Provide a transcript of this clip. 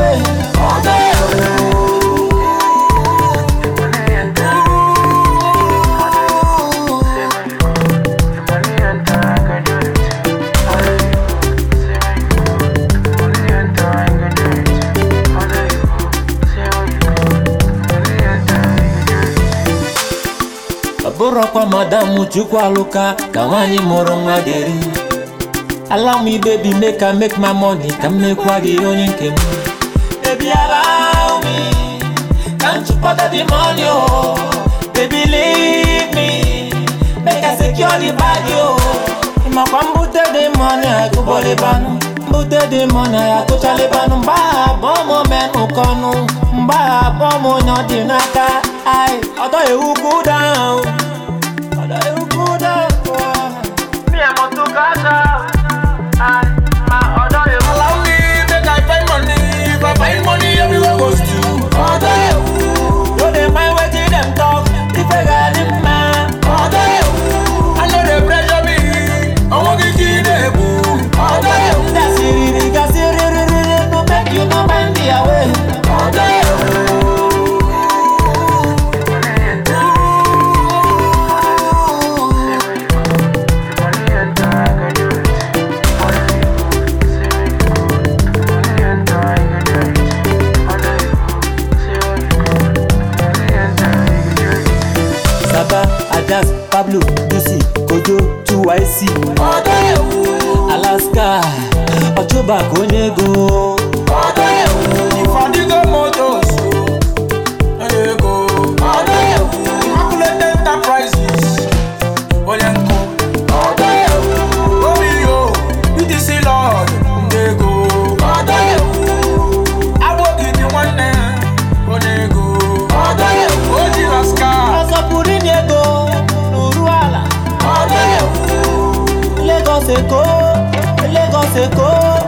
away. Ọ bụrụkwa madam chukwu alụka ka nwaanyị mụrụ nwa deri allow me baby make I make my money ka m mekwa gị onye nke m baby allow me ka m chụpụta the money oh baby leave me make I secure the bag oh ịmakwa mbute the money agụbọlibanụ mbute the money agụchalibanụ mgbe ahụ abụọ m menụ kọnụ mgbe ahụ abụọ m onye ọ dị n'aka ai ọdọ ewu cool down ọdọ ewu cool down Me and Moto Gaza. I, my other you. Allow me make I find money. If I find money, everywhere goes to. ọdọ ewu no dey mind wetin dem talk ife ga-adị mma ọdọ ewu I know they pressure me. I want to get the ọdọ ewu gasịrịrị gasịrịrịrị no make you no mind their way ọdọ ewu. Saba, Ajas, Pablo, Lucy, Kojo, 2YC ọdọ ewu Alaska, Ọchụba ka onye ego ọdọ ewu If I dig up motors, I dey go. ọdọ ewu Immaculate enterprises. Oyenko. ọdọ ewu Romeo. UTC Lord. Dey go. ọdọ ewu Abogidi nwanne. Onyego. ọdọ ewu Oji Rascal. ọsọpụrụ inye ego n'uru ala ọdọ ewu Lagos Èkó Lagos Èkó